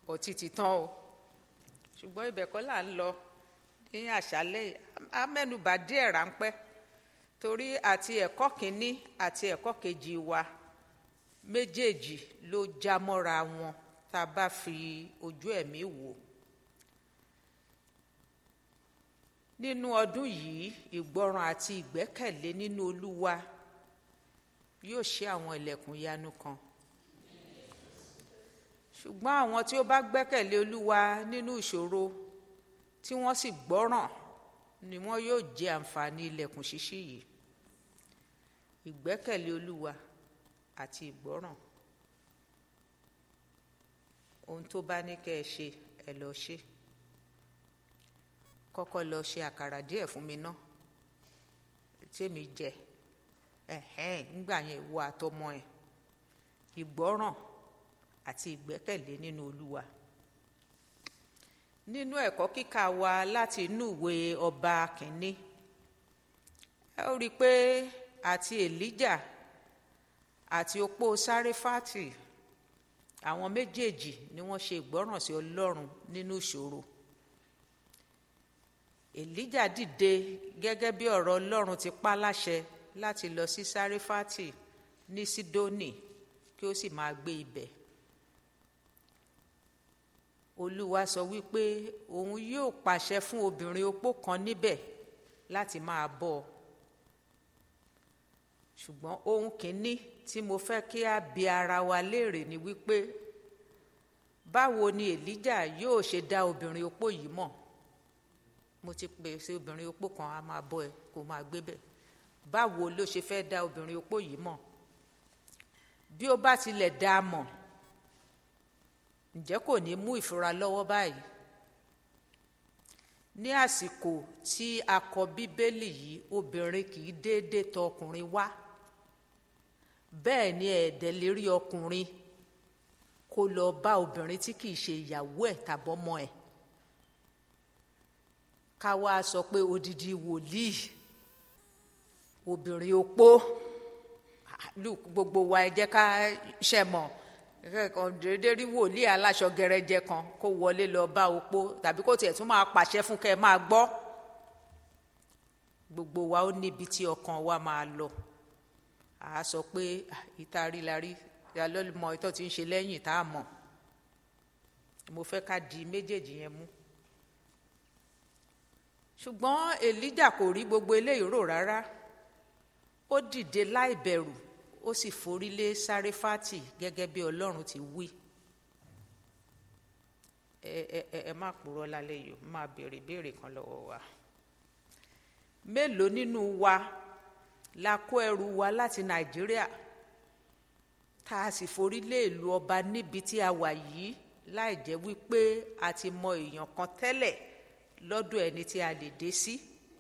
ọtí ti tán o ṣùgbọ́n ibẹ̀ kọ́ là ń lọ ní àṣálẹ́ yìí a mẹ́nubà díẹ̀ ráńpẹ́ torí àti ẹ̀kọ́ kínní àti ẹ̀kọ́ kejì wa méjèèjì ló já mọ́ra wọn tá a bá fi ojú ẹ̀mí wò ó nínú ọdún yìí ìgbọràn àti ìgbẹ́kẹ̀lé nínú olúwa yóò ṣí àwọn ilẹ̀kùn ìyanu kan ṣùgbọ́n àwọn tí ó bá gbẹ́kẹ̀lé olúwa nínú ìṣòro tí wọ́n sì gbọ́ràn ni wọ́n yóò jẹ àǹfààní ilẹ̀kùn ṣíṣí yìí ìgbẹ́kẹ̀lé olúwa àti ìgbọ́ràn ohun tó bá ní kẹ́ ẹ ṣe ẹ lọ ṣe kọ́kọ́ lọ ṣe àkàrà díẹ̀ fún mi ná tèmi jẹ ẹ̀hẹ́n nígbà yẹn ìwọ àtọmọ ẹ̀ ìgbọ́ràn àti ìgbẹ́kẹ̀lé nínú olúwa nínú ẹ̀kọ́ kíkà wa láti inú ìwé ọba kìíní ẹ ó rí i pé àti èlíjà àti opó sáréfàtì àwọn méjèèjì ni wọ́n ṣe ìgbọ́ràn sí ọlọ́run nínú ìṣòro èlíjà dìde gẹ́gẹ́ bí ọ̀rọ̀ ọlọ́run ti pa láṣẹ láti lọ sí sáréfàtì ní sídónì kí ó sì máa gbé ibẹ̀ olúwa sọ wípé òun yóò pàṣẹ fún obìnrin opó kan níbẹ̀ láti máa bọ́ ọ ṣùgbọ́n ohun kìíní tí mo fẹ́ kí a bi ara wa léèrè ni wípé báwo ni èlíjà yóò ṣe dá obìnrin opó yìí mọ̀ mo ti pèsè obìnrin opó kan a máa bọ́ ẹ kó máa gbé bẹ̀ báwo ló ṣe fẹ́ dá obìnrin opó yìí mọ̀ bí ó bá tilẹ̀ dá a mọ̀ ǹjẹ́ kò ní mú ìfura lọ́wọ́ báyìí ní àsìkò tí a kọ bíbélì yìí obìnrin kì í déédéé tọ ọkùnrin wá bẹ́ẹ̀ ni ẹ̀ẹ́dẹ̀ lè rí ọkùnrin kó lọ bá obìnrin tí kì í ṣe ìyàwó ẹ̀ tàbọ́mọ ẹ̀ ká wá sọ pé odidi wòlíì obìnrin opó gbogbo wa ẹ jẹ́ ká ṣẹ̀ mọ̀ kẹ́kọ̀ọ́ déédéé rí wòlíì aláṣọ gẹrẹjẹ kan kó wọlé lọ bá opó tàbí kó tiẹ̀ tún máa pàṣẹ fún kẹ́ ẹ máa gbọ́ gbogbo wa ó níbi tí ọkàn wa máa lọ à á sọ pé ìta rí la rí ìyálọ́mọ ìtọ́ tí ń ṣe lẹ́yìn tá a mọ̀ mo fẹ́ ká di méjèèjì yẹn mú ṣùgbọ́n èlíjà kò rí gbogbo eléyìí rò rárá ó dìde láì bẹ̀rù ó sì forí lé sáréfátì gẹ́gẹ́ bí ọlọ́run ti wí ẹ ẹ ẹ ẹ má purọ́ lálẹ́ yìí máa béèrè béèrè kan lọ́wọ́ wa mélòó nínú wa la kó ẹrù wa láti nàìjíríà tá a sì forí lé ìlú ọba níbi tí a wà yìí láì jẹ́ wípé a ti mọ èèyàn kan tẹ́lẹ̀ lọ́dọ̀ ẹni tí a lè dé sí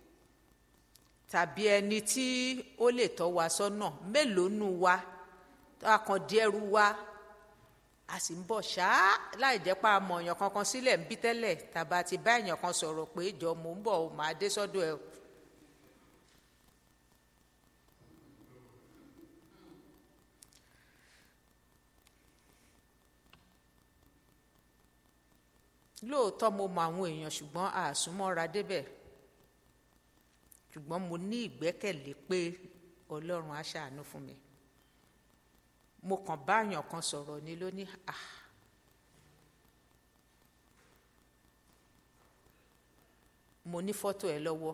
tàbí ẹni tí ó lè tọ́ wa sọ́nà mélòó nù wa a kàn di ẹrù wa a sì ń bọ̀ ṣáá láì jẹ́ pa àmọ̀ èèyàn kankan sílẹ̀ ń bí tẹ́lẹ̀ tàbá ti bá èèyàn kan sọ̀rọ̀ pé jọ mò ń bọ̀ ò máa dé sọ́dọ̀ ẹ̀ lóòótọ́ mo mọ àwọn èèyàn ṣùgbọ́n àsúnmọ́ra débẹ̀ ṣùgbọ́n mo ní ìgbẹ́kẹ̀lé pé ọlọ́run á ṣàánú fún mi mo kàn bá àyàn kan sọ̀rọ̀ ni lóní à mo ní fọ́tò ẹ lọ́wọ́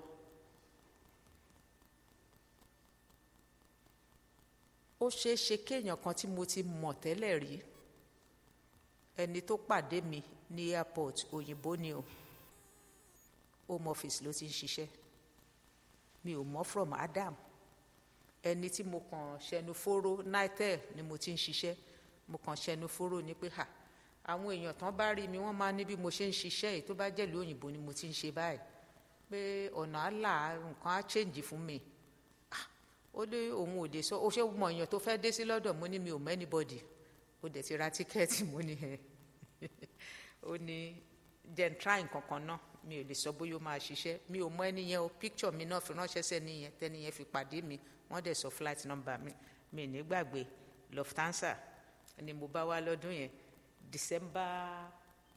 ó ṣeé ṣe kéèyàn kan tí mo ti mọ̀ tẹ́lẹ̀ rí ẹni tó pàdé mi ní airport òyìnbó ni o home office ló ti ń ṣiṣẹ́ mi ò mọ̀ from Adam ẹni tí mo kàn ṣẹnu fóró nitel ni mo ti ń ṣiṣẹ́ mo kàn ṣẹnu fóró ni pé ha àwọn èèyàn tán bá rí mi wọ́n máa ní bí mo ṣe ń ṣiṣẹ́ yìí tó bá jẹ́ ìlú òyìnbó ni mo ti ń ṣe báyìí pé ọ̀nà àlà nǹkan á change fún mi ó lé òun ò dé sọ ó ṣe mọ èèyàn tó fẹ́ dé sí lọ́dọ̀ mo ní mi ò mọ anybody ó dẹ̀ ti ra tíkẹ́ẹ̀tì mo ní ẹ̀ ó ní jẹ́ n try nǹkan kan náà mi ò lè sọ bóyá ó máa ṣiṣẹ́ mi ò mọ ẹni yẹn o picture mi náà fi ránṣẹ́ sẹ́ni yẹn tẹ́ni yẹn fi pàdé mi wọ́n dẹ̀ sọ flight number mi mi ní gbàgbé Lufthansa ni mo bá wá lọ́dún yẹn December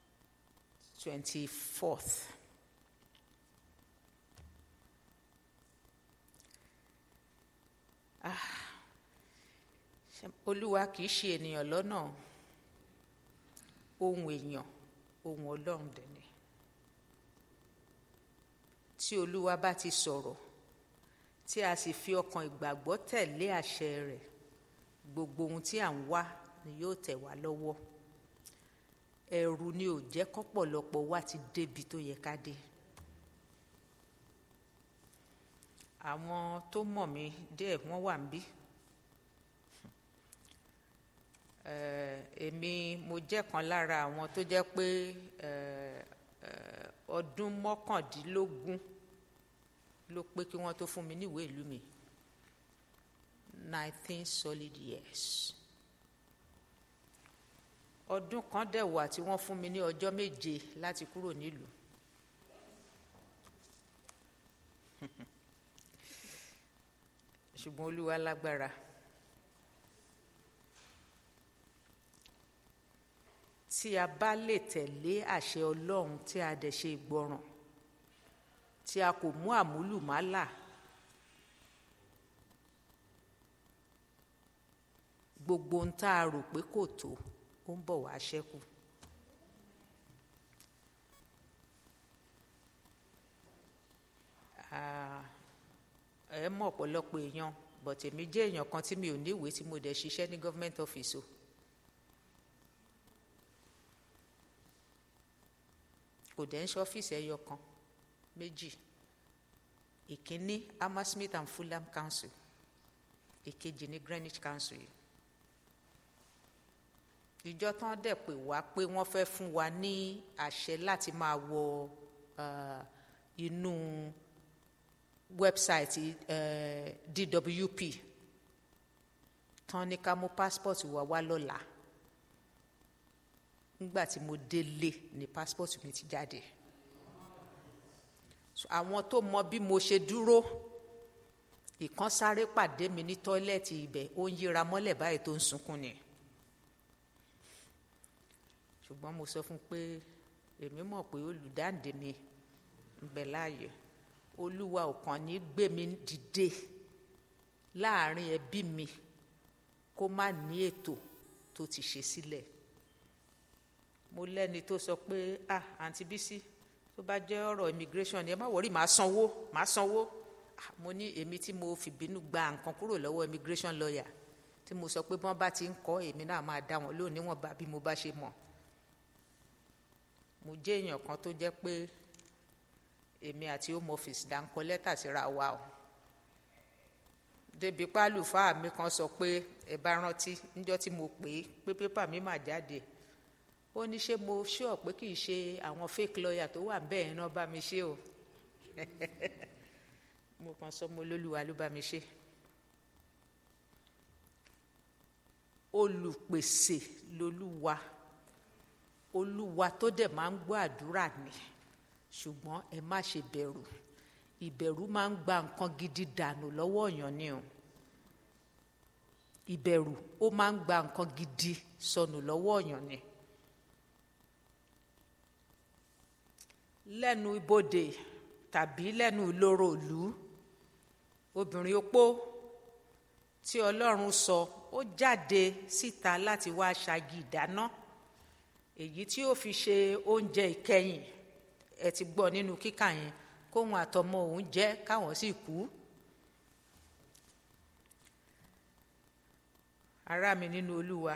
twenty fourth. Ah, olúwa kì í ṣe ènìyàn lọ́nà ohun èèyàn ohun ọlọ́run dẹ̀ ni tí olúwa bá ti sọ̀rọ̀ tí a sì fi ọkàn ìgbàgbọ́ tẹ̀lé àṣẹ rẹ̀ gbogbo ohun tí à ń wá ni yóò tẹ̀ wá lọ́wọ́ ẹ̀rù ni ò jẹ́ kọ́pọ̀lọpọ̀ wa ti débi tó yẹ ká dé àwọn tó mọ̀ mí díẹ̀ wọ́n wà níbí èmi mo jẹ́ kan lára àwọn tó jẹ́ pé ọdún mọ́kàndínlógún ló pé kí wọ́n tó fún mi níwèé ìlú mi nineteen solid years ọdún kan dẹ̀ wà tí wọ́n fún mi ní ọjọ́ méje láti kúrò nílùú ṣùgbọ́n olúwa lágbára tí a bá lè tẹ̀lé àṣẹ ọlọ́run tí a dẹ̀ ṣe ìgbọràn tí a kò mú àmúlùmálà gbogbo ohun tá a rò pé kò tó ó ń bọ̀ wá ṣẹ́kù. ẹ mọ̀ ọ̀pọ̀lọpọ̀ èèyàn but èmi jẹ́ èèyàn kan tí mi ò níwèé tí mo dẹ̀ ṣiṣẹ́ ní government office o. kò dẹ̀ ń ṣe ọ́fíìsì ẹyọ kan méjì ìkíní Hammersmith and Fulham Council ìkejì ní Greenwich Council yìí ìjọ tán dẹ̀ pé wá pé wọ́n fẹ́ fún wa ní àṣẹ láti máa wọ uh, inú wẹ́bsáìtì uh, DWP tán ní ká mú passport wa wá lọ́la nígbà tí mo délé ní passport mi ti jáde àwọn tó mọ bí mo ṣe dúró ìkan sáré pàdé mi ní tọ́ílẹ̀tì ibẹ̀ ó ń yíra mọ́lẹ̀ báyìí tó ń sunkún ni ṣùgbọ́n mo sọ fún pé èmi mọ̀ pé olùdáǹdè mi ń bẹ láàyè olúwa ò kàn ní gbé mi dìde láàrin ẹbí mi kó má ní ètò tó ti ṣe sílẹ̀ mo lẹ́ni tó sọ pé ah àǹtí bísí tó bá jẹ́ ọ̀rọ̀ immigration ni ẹ má wọrí màá sanwó màá sanwó ah, mo ní èmi tí mo fìbínú gba nǹkan kúrò lọ́wọ́ immigration lawyer tí mo sọ pé bọ́n bá ti ń kọ́ èmi náà máa dá wọn lónìí wọn bá bí mo bá ṣe mọ̀ mo jẹ́ èèyàn kan tó jẹ́ pé èmi àti home office dá ń kọ lẹ́tà síra wa o débi pálùfáà mi kan sọ pé ẹ bá rántí níjọ́ tí mo pè é pé pépà mi mà jáde ó ní ṣé mo ṣọ́ pé kì í ṣe àwọn fake lawyer tó wà bẹ́ẹ̀ náà bá mi ṣe o mo kàn sọ mo lólúwa ló bá mi ṣe olùpèsè lolúwa olúwa tó dẹ̀ máa ń gbọ́ àdúrà ni ṣùgbọ́n ẹ má ṣe bẹ̀rù ìbẹ̀rù máa ń gba nǹkan gidi dànù lọ́wọ́ èèyàn ni o ìbẹ̀rù ó máa ń gba nǹkan gidi sọnù lọ́wọ́ èèyàn ni. lẹ́nu ibodè tàbí lẹ́nu ìloro ìlú obìnrin opó tí ọlọ́run sọ ó jáde síta láti wá ṣagi ìdáná èyí tí ó fi ṣe oúnjẹ ìkẹyìn ẹ ti gbọ́ nínú kíkà yẹn kóhun àtọmọ òun jẹ káwọn sì kú. ará mi nínú olúwa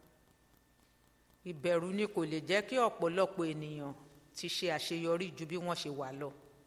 ìbẹ̀rù ni kò lè jẹ́ kí ọ̀pọ̀lọpọ̀ ènìyàn ti ṣe àṣeyọrí ju bí wọ́n ṣe wà lọ.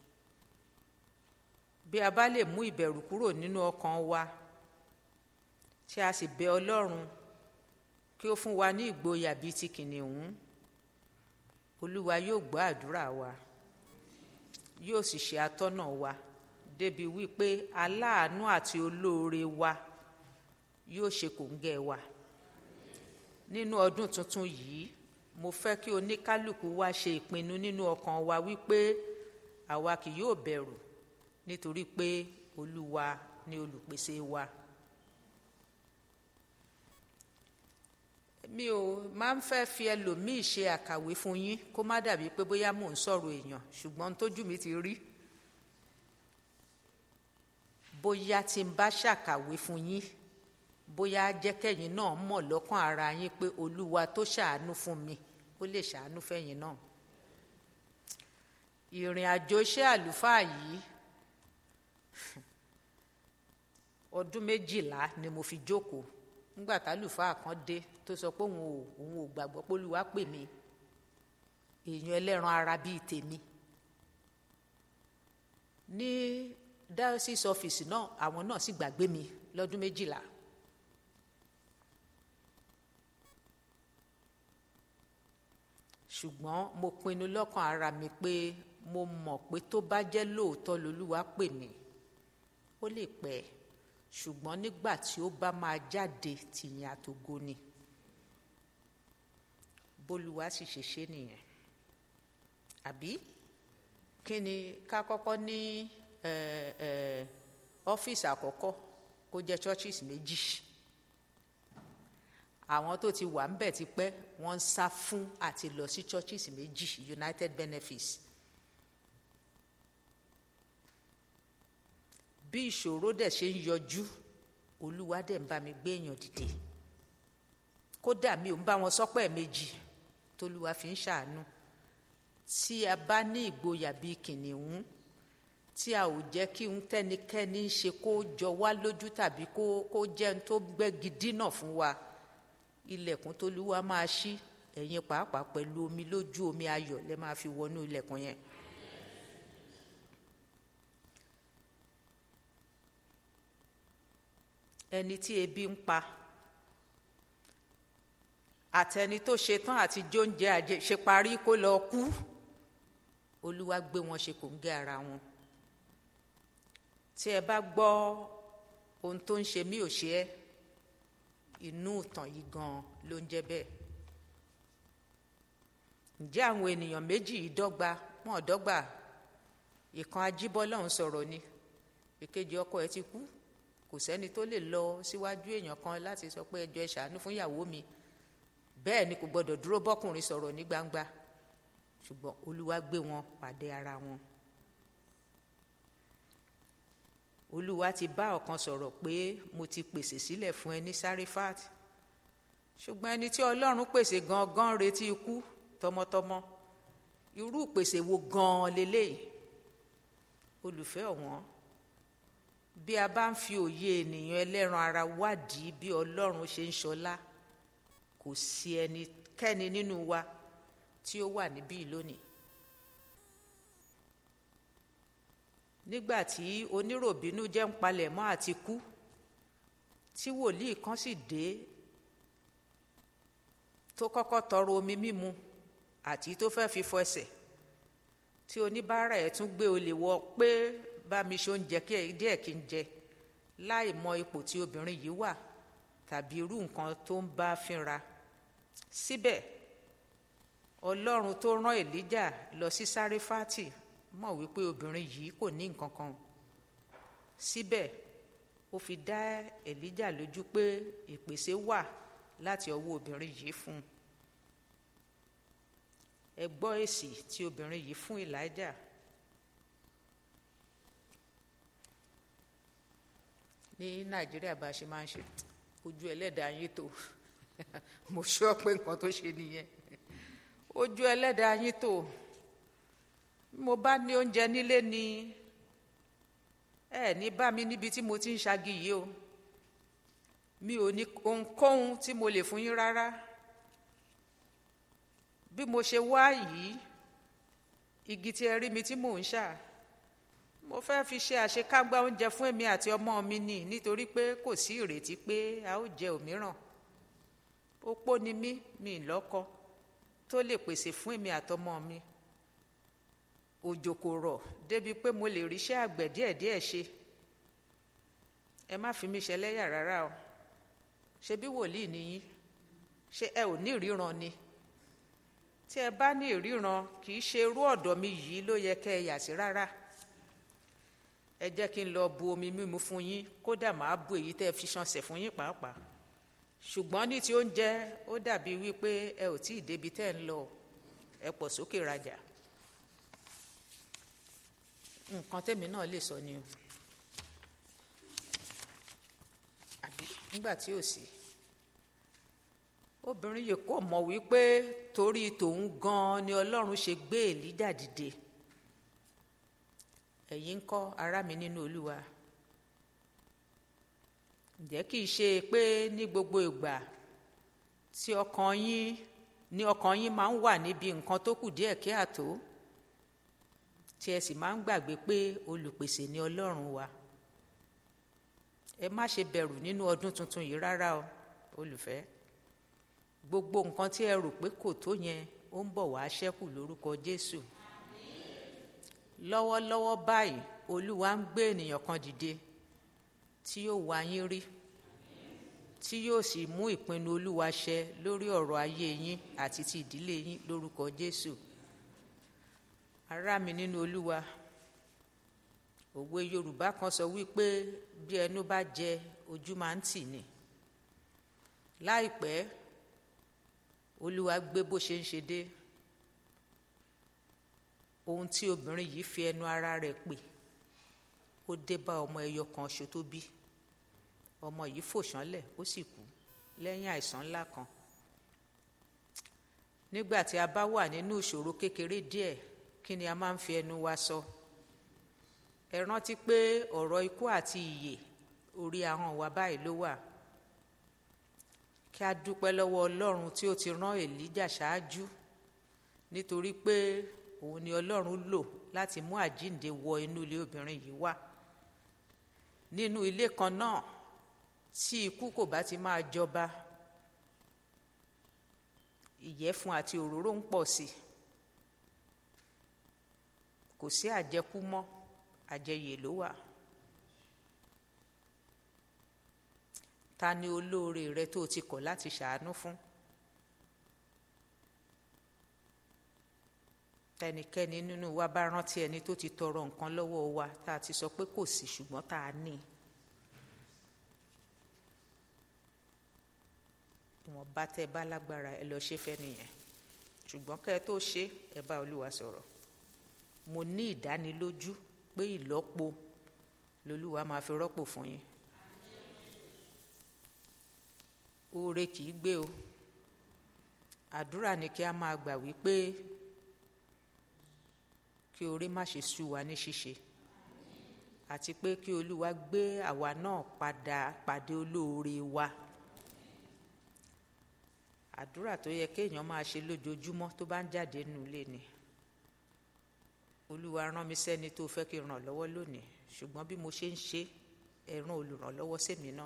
bí a bá lè mú ìbẹ̀rù kúrò nínú ọkàn wa tí a sì bẹ ọlọ́run kí ó fún wa ní ìgboyà bíi ti kìnìún olúwa yóò gbọ́ àdúrà wa yóò sì ṣe atọ́nà wa débi wípé aláàánú àti olóore wa yóò ṣe kòńgẹ́ wa nínú ọdún tuntun yìí mo fẹ́ kí oníkálukú wa ṣe ìpinnu nínú ọkàn wa wípé àwa kì yóò bẹ̀rù nítorí pé olúwa ni olùpèsè wa mi ò máa ń fẹ́ fi ẹlòmíì ṣe àkàwé fún yín kó má dàbí pé bóyá mò ń sọ̀rọ̀ èèyàn ṣùgbọ́n tójú mi ti rí bóyá tí n bá ṣàkàwé fún yín bóyá jẹ́kẹ̀yìn náà mọ̀ lọ́kàn ara yín pé olúwa tó ṣàánú fún mi ó lè ṣàánú fẹ́yìn náà ìrìn àjò iṣẹ́ àlùfáà yìí ọdún méjìlá ni mo fi jókòó nígbà tálùfáà kan dé tó sọ pé òun ò òun ò gbàgbọ́ pé olúwa pè mí èèyàn ẹlẹ́ran ara bíi tèmi ní diocese office náà àwọn náà sì gbàgbé mi lọ́dún méjìlá ṣùgbọ́n mo pinnu lọ́kàn ara mi pé mo mọ̀ pé tó bá jẹ́ lóòótọ́ lolúwa pè mí ó lè pẹ́ ṣùgbọ́n nígbà tí ó bá máa jáde tìyìn àtògo ni bólúwa sì ṣe ṣe nìyẹn àbí kí ni ká kọ́kọ́ ní ọ́fíìsì àkọ́kọ́ kó jẹ́ churches méjì àwọn tó ti wà ńbẹ̀ ti pẹ́ wọ́n ń sá fún àti lọ sí churches méjì United Benefits bí ìṣòro dẹ̀ ṣe ń yọjú olúwa dẹ̀ ń bá mi gbé èèyàn dìde kódà mi ò ń bá wọn sọ́pẹ́ méjì tolúwa fi ń ṣàánú tí a bá ní ìgboyà bíi kìnìún tí a ò jẹ́ kí n tẹ́nikẹ́ni ṣe kó jọ wá lójú tàbí kó kó jẹ́ n tó gbẹ́gi dínà fún wa ilẹ̀kùn tolúwa máa ṣí ẹ̀yin pàápàá pẹ̀lú omi lójú omi ayọ̀ lẹ́ máa fi wọnú ilẹ̀kùn yẹn. ẹni tí ebi ń pa àtẹni tó ṣetán àti jóúnjẹ àṣeparí kó lọ kú olúwa gbé wọn ṣe kòńgẹ́ ara wọn tí ẹ bá gbọ́ ohun tó ń ṣe mí ò ṣe ẹ́ inú ìtàn yìí gan ló ń jẹ́ bẹ́ẹ̀ ǹjẹ́ àwọn ènìyàn méjì yìí dọ́gba wọn ò dọ́gba ìkan ajíbọ́lọ́hún sọ̀rọ̀ ni èkejì ọkọ ẹ̀ ti kú kò sẹ́ni tó lè lọ síwájú èèyàn kan láti sọ pé ẹjọ́ ẹ ṣàánú fún ìyàwó mi bẹ́ẹ̀ ni kò gbọ́dọ̀ dúró bọ́kùnrin sọ̀rọ̀ ní gbangba ṣùgbọ́n olúwa gbé wọn pàdé ara wọn olúwa ti bá ọ̀kan sọ̀rọ̀ pé mo ti pèsè sílẹ̀ fún ẹ ní Sarifat ṣùgbọ́n ẹni tí ọlọ́run pèsè gangan retí ikú tọmọtọmọ irú ìpèsè wo gan-an leléyìí olùfẹ́ ọ̀wọ́n bí a bá ń fi òye ènìyàn ẹlẹ́ran ara wádìí bí ọlọ́run ṣe ń ṣọlá kò sí ẹnikẹ́ni nínú wa tí ó wà níbí lónìí nígbà tí oníròbínú jẹ́ ń palẹ̀ mọ́ àti kú tí wòlíì kan sì dé tó kọ́kọ́ tọrọ omi mímu àti tó fẹ́ fi fọ ẹsẹ̀ tí oníbàárà ẹ̀ tún gbé olè wọ pé bá mi ṣe oúnjẹ díẹ̀ kí n jẹ láì mọ ipò tí obìnrin yìí wà tàbí irú nǹkan tó ń bá fínra síbẹ̀ ọlọ́run tó rán èlíjà lọ sí sáréfátì mọ̀ wípé obìnrin yìí kò ní nǹkan kan síbẹ̀ ó fi dá èlíjà lójú pé ìpèsè wà láti ọwọ́ obìnrin yìí fún un ẹ gbọ́ èsì tí obìnrin yìí fún èlíjà ní nàìjíríà bá a ṣe máa ń ṣe ojú ẹlẹ́dàá yín tó mo sọ pé nǹkan tó ṣe nìyẹn ojú ẹlẹ́dàá yín tó mo bá ní oúnjẹ nílé ni ẹ ní bá mi níbi tí mo ti ń ṣagi yìí o mi ò ní ohunkóhun tí mo lè fún yín rárá bí mo ṣe wá yìí igi tí ẹ rí mi tí mò ń ṣà mo fẹ́ fi ṣe àṣekágbá oúnjẹ fún èmi àti ọmọ mi nì nítorí pé kò sí ìrètí pé a ó jẹ òmíràn opó ni mí mi lọ́kọ tó lè pèsè fún èmi àtọmọ mi òjò kò rọ̀ débi pé mo lè ríṣẹ́ àgbẹ̀ díẹ̀díẹ̀ ṣe ẹ má fi mí ṣẹlẹ́yà rárá o ṣe bí wòlíì nìyí ṣé ẹ ò ní ìríran ni tí ẹ bá ní ìríran kì í ṣe irú ọ̀dọ̀ mi yìí ló yẹ kẹ́ ẹ yà sí rárá ẹ jẹ́ kí n lọ bu omi mímu fún yín kódà máa bu èyí tẹ́ ẹ fi ṣanṣẹ̀ fún yín pàápàá ṣùgbọ́n ní ti oúnjẹ ó dàbí wípé ẹ ò tí ì débi tẹ́ ń lọ ẹ pọ̀ sókè rajà nǹkan tèmi náà lè sọ ni o àbí nígbà tí ò sí obìnrin yìí kò mọ̀ wípé torí tòun gan-an ni ọlọ́run ṣe gbé èlíjà dìde ẹ̀yin ń kọ́ ará mi nínú olúwa ǹjẹ́ kì í ṣe pé ní gbogbo ìgbà tí ọkàn yín ní ọkàn yín máa ń wà níbi nǹkan tó kù díẹ̀ kí àtó tí ẹ sì máa ń gbàgbé pé olùpèsè ni ọlọ́run wa ẹ má ṣe bẹ̀rù nínú ọdún tuntun yìí rárá o olùfẹ́ gbogbo nǹkan tí ẹ rò pé kò tó yẹn ó ń bọ̀ wá ṣẹ́kù lórúkọ jésù lọ́wọ́lọ́wọ́ báyìí olúwa ń gbé ènìyàn kan dìde tí yóò wá yín rí tí yóò sì mú ìpinnu olúwa ṣẹ lórí ọ̀rọ̀ ayé yín àti ti ìdílé yín lórúkọ jésù ará mi nínú olúwa òwe yorùbá kan sọ wípé bí ẹnu bá jẹ ojú máa ń tì ní láìpẹ́ olúwa gbé bó ṣe ń ṣe dé ohun tí obìnrin yìí fi ẹnu ara rẹ̀ pè ó dé bá ọmọ ẹyọ kan ṣo tó bí ọmọ yìí fò ṣánlẹ̀ ó sì kú lẹ́yìn àìsàn ńlá kan nígbà tí a bá wà nínú ìṣòro kékeré díẹ̀ kí ni a máa ń fi ẹnu wa sọ ẹ rántí pé ọ̀rọ̀ ikú àti ìyè orí ahọ́n wa báyìí ló wà kí a dúpẹ́ lọ́wọ́ ọlọ́run tí ó ti rán èlíjà ṣáájú nítorí pé òun ni ọlọ́run lò láti mú àjíǹde wọ inú ilé obìnrin yìí wá nínú ilé kan náà tí ikú kò bá ti máa jọba ìyẹ́fun àti òróró ń pọ̀ sí kò sí àjẹkú mọ́ àjẹyè ló wà ta ni olóore rẹ tó ti kọ̀ láti ṣàánú fún tẹnikẹ́ni nínú wa bá rántí ẹni tó ti tọrọ nǹkan lọ́wọ́ wa tá a ti sọ pé kò sí ṣùgbọ́n tá a ní ìwọ̀n bá tẹ́ bá lágbára ẹ lọ ṣe fẹ́ nìyẹn ṣùgbọ́n kẹ́ ẹ tó ṣe ẹ bá olúwa sọ̀rọ̀ mo ní ìdánilójú pé ìlọ́po lolúwa máa fi rọ́pò fún yín oore kì í gbé o àdúrà ni kí a máa gbà wípé kí oore má ṣe sú wa ní ṣíṣe àti pé kí olúwa gbé àwa náà padà pàdé olóore wa àdúrà tó yẹ kéèyàn máa ṣe lójoojúmọ́ tó bá ń jáde nínú ilé ni olúwa rán mi sẹ́ni tó fẹ́ kí n ràn lọ́wọ́ lónìí ṣùgbọ́n bí mo ṣe ń ṣe ẹ rán olùrànlọ́wọ́ sẹ́mi náà.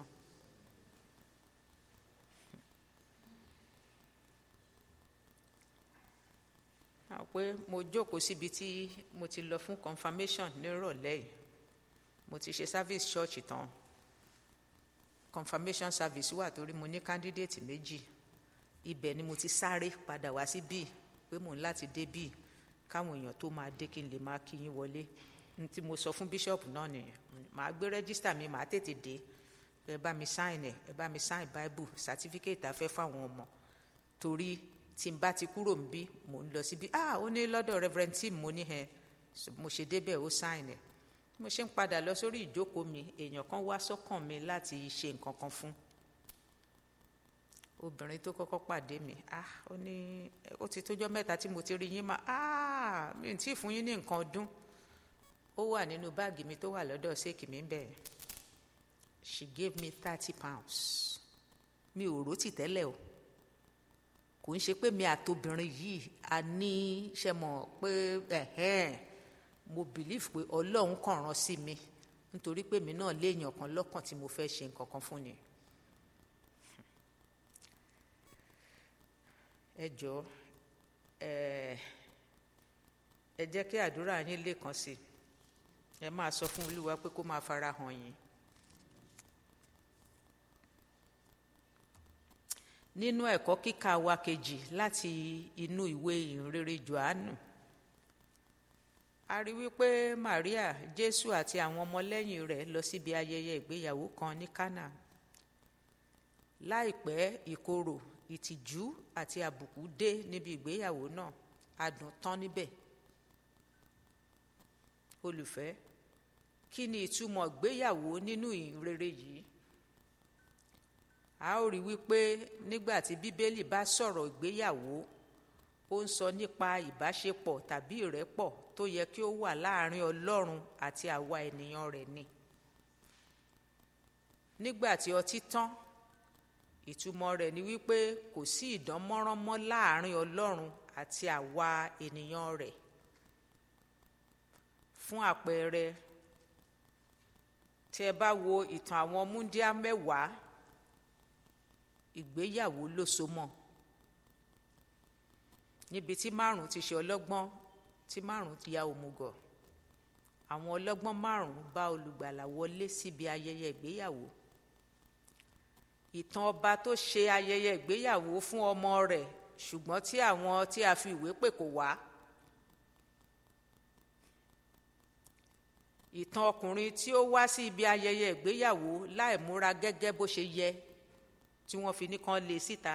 àwọn pé mo jókòó síbi tí mo ti lọ fún confirmation nírọ̀lẹ́ yìí mo ti ṣe service church tán confirmation service wà torí mo ní candidate méjì ibẹ̀ ni mo ti sáré padà wá sí bíi pé mò ń láti dé bíi káwọn èèyàn tó máa dé kí n lè máa kí yín wọlé ní tí mo sọ fún bishop náà nìyẹn màá gbé register mi màá tètè dé ẹ bá mi sign ẹ ẹ bá mi sign bible certificate afẹ́ fáwọn ọmọ torí tí n bá ti kúrò ń bí mò ń lọ síbi ah ó ní lọ́dọ̀ reverend tim mo ní ẹ mo ṣe débẹ̀ ó sign ẹ mo ṣe ń padà lọ sórí ìjókòó mi èèyàn kan wá sọ́kàn mi láti ṣe nǹkan kan fún obìnrin tó kọ́kọ́ pàdé mi ah ó ní ó ti tójọ́ mẹ́ta tí mo ti rí yín mà ah mi ò tí ì fún yín ní nǹkan ọdún ó wà nínú báàgì mi tó wà lọ́dọ̀ ṣéèkì mi bẹ́ẹ̀ she gave me thirty pounds mi ò rò tì tẹ́lẹ̀ o kò ń ṣe pé mi àtobìnrin yìí a ní ṣe mọ̀ pé ẹ̀hẹ́n mo believe pé ọlọ́run kàn rán sí mi nítorí pé mi náà léèyàn kan lọ́kàn tí mo fẹ́ ṣe nǹkan kan fún ni. ẹ jọ ẹ ẹ jẹ́ kí àdúrà yín lè kàn sí ẹ máa sọ fún olúwa pé kó máa fara hàn yín. nínú ẹ̀kọ́ kíkà wa kejì láti inú ìwé ìhìnrere johannu a rí wípé maria jésù àti àwọn ọmọlẹ́yìn rẹ̀ lọ síbi ayẹyẹ ìgbéyàwó kan ní kánà láìpẹ́ ìkorò ìtìjú àti àbùkù dé níbi ìgbéyàwó náà adùn tán níbẹ̀ olùfẹ́ kí ni ìtumọ̀ ìgbéyàwó nínú ìrere yìí a ó rí wípé nígbà tí bíbélì bá sọ̀rọ̀ ìgbéyàwó ó ń sọ nípa ìbáṣepọ̀ tàbí ìrẹ́pọ̀ tó yẹ kí ó wà láàrin ọlọ́run àti àwa ènìyàn rẹ̀ ni nígbà tí ọtí tán ìtumọ̀ rẹ̀ ni wípé kò sí ìdánmọ́rán mọ́ láàrin ọlọ́run àti àwa ènìyàn rẹ̀ fún àpẹẹrẹ tí ẹ bá wo ìtàn àwọn múndíá mẹ́wàá ìgbéyàwó ló so mọ́ níbi tí márùn ti ṣe ọlọ́gbọ́n tí márùn ti ya òmùgọ̀ àwọn ọlọ́gbọ́n márùn bá olùgbàlà wọlé síbi ayẹyẹ ìgbéyàwó ìtàn ọba tó ṣe ayẹyẹ ìgbéyàwó fún ọmọ rẹ̀ ṣùgbọ́n tí àwọn tí a fi ìwé pè kò wá ìtàn ọkùnrin tí ó wá sí ibi ayẹyẹ ìgbéyàwó láì múra gẹ́gẹ́ bó ṣe yẹ tí wọ́n fi ní kán lé síta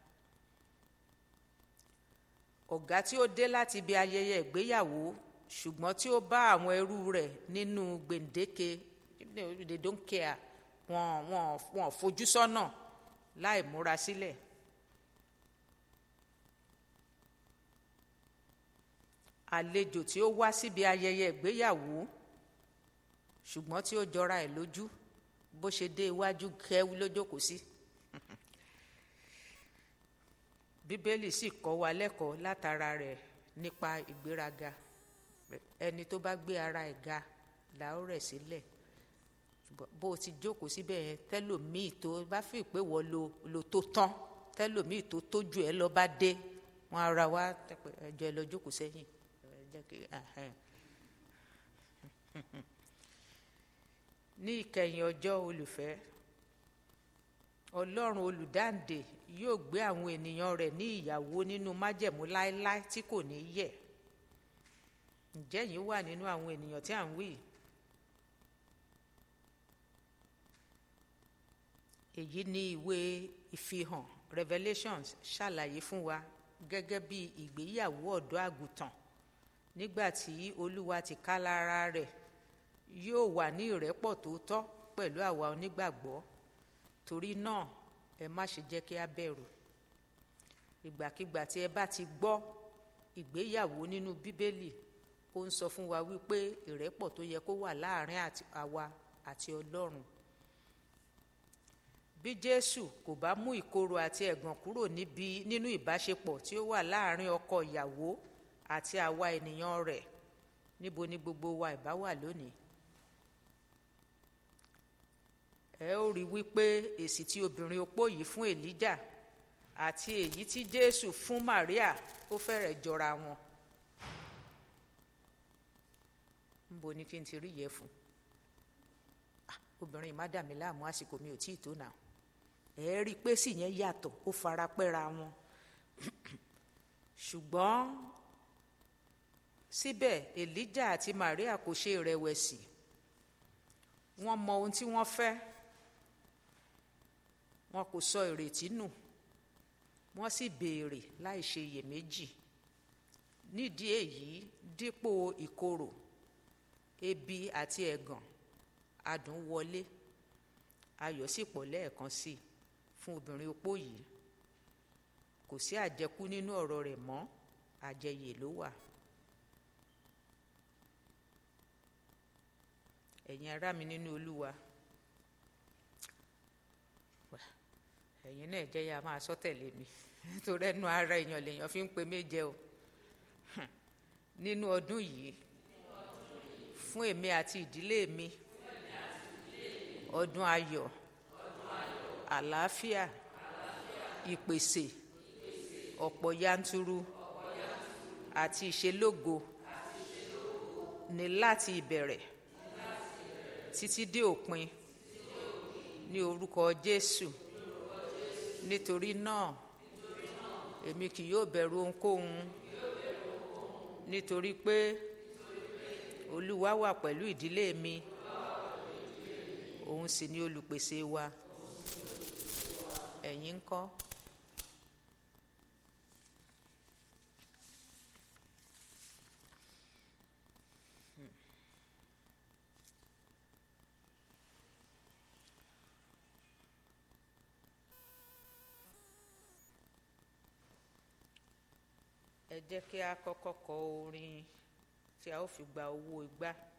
ọ̀gá tí ó dé láti ibi ayẹyẹ ìgbéyàwó ṣùgbọ́n tí ó bá àwọn ẹrú rẹ̀ nínú gbèǹdéke they don't care wọn wọn wọn fojú sọ́nà láì múra sílẹ̀. àlejò tí ó wá síbi ayẹyẹ ìgbéyàwó ṣùgbọ́n tí ó jọra ẹ̀ lójú bó ṣe dé iwájú kẹ́wí lójókòó sí. bíbélì sì kọ́ wa lẹ́kọ̀ọ́ látara rẹ̀ nípa ìgbéraga ẹni tó bá gbé ara ẹ̀ ga là ó rẹ̀ sílẹ̀ bó o ti jókòó síbẹ̀ yẹn tẹ́lòmíì tó bá fi pé wọ́n lo lo tó tán tẹ́lòmíì tó tójú ẹ lọ bá dé wọn ara wa ẹjọ́ ẹ lọ jókòó sẹ́yìn ní ìkẹyìn ọjọ́ olùfẹ́ ọlọ́run olùdáǹdè yóò gbé àwọn ènìyàn rẹ̀ ní ìyàwó nínú májẹ̀mú láéláé tí kò ní yẹ̀ ǹjẹ́ yìí wà nínú àwọn ènìyàn tí à ń wí èyí ni ìwé ìfihàn revelations ṣàlàyé fún wa gẹ́gẹ́ bí ìgbéyàwó ọ̀dọ́ àgùntàn nígbà tí olúwa ti ká lára rẹ̀ yóò wà ní ìrẹ́pọ̀ tòótọ́ pẹ̀lú àwa onígbàgbọ́ torí náà ẹ má ṣe jẹ́ kí a bẹ̀rù ìgbàkigbà tí ẹ bá ti gbọ́ ìgbéyàwó nínú bíbélì ó ń sọ fún wa wípé ìrẹ́pọ̀ tó yẹ kó wà láàrin àwa àti ọlọ́run bí jésù kò bá mú ìkorò àti ẹ̀gàn kúrò níbi nínú ìbáṣepọ̀ tí ó wà láàrin ọkọ ìyàwó àti àwa ènìyàn rẹ̀ níbo ni gbogbo wa ìbá wà lónìí ẹ ó rí wípé èsì tí obìnrin opó yìí fún èlíjà àti èyí tí jésù fún maria ó fẹ́rẹ̀ jọra wọn níbo ni kí n ti rí yẹ fún obìnrin má dà mí láàmú àsìkò mi ò tí ì tó nà ẹ rí i pé sì yẹn yàtọ̀ ó fara pẹ́ra wọn ṣùgbọ́n síbẹ̀ èlíjà àti maria kò ṣe ìrẹ̀wẹ̀sì wọ́n mọ ohun tí wọ́n fẹ́ wọn kò sọ ìrètí nù wọ́n sì béèrè láì ṣe iyèméjì nídìí èyí dípò ìkorò ebi àti ẹ̀gàn adùn wọlé ayọ̀ sì pọ̀ lẹ́ẹ̀kan sí i fún obìnrin opó yìí kò sí àjẹkú nínú ọ̀rọ̀ rẹ̀ mọ́ àjẹyè ló wà. ẹ̀yin ará mi nínú olúwa ẹ̀yin náà jẹ́ ya máa sọ tẹ̀lé mi nítorí ẹnu ara èèyàn lèèyàn fi ń pe méje o nínú ọdún yìí fún èmi àti ìdílé mi ọdún ayọ̀ àlàáfíà ìpèsè ọ̀pọ̀ yanturu àti ìṣelógo ní láti ìbẹ̀rẹ̀ títí dé òpin ní orúkọ Jésù nítorí náà èmi kì yóò bẹ̀rù ohunkóhun nítorí pé Olúwa wà pẹ̀lú ìdílé mi òun sì ni olùpèsè wa ẹ̀yin ń kọ́. ẹ jẹ́ kí a kọ́kọ́ kọ orin tí a ó fi gba owó igbá.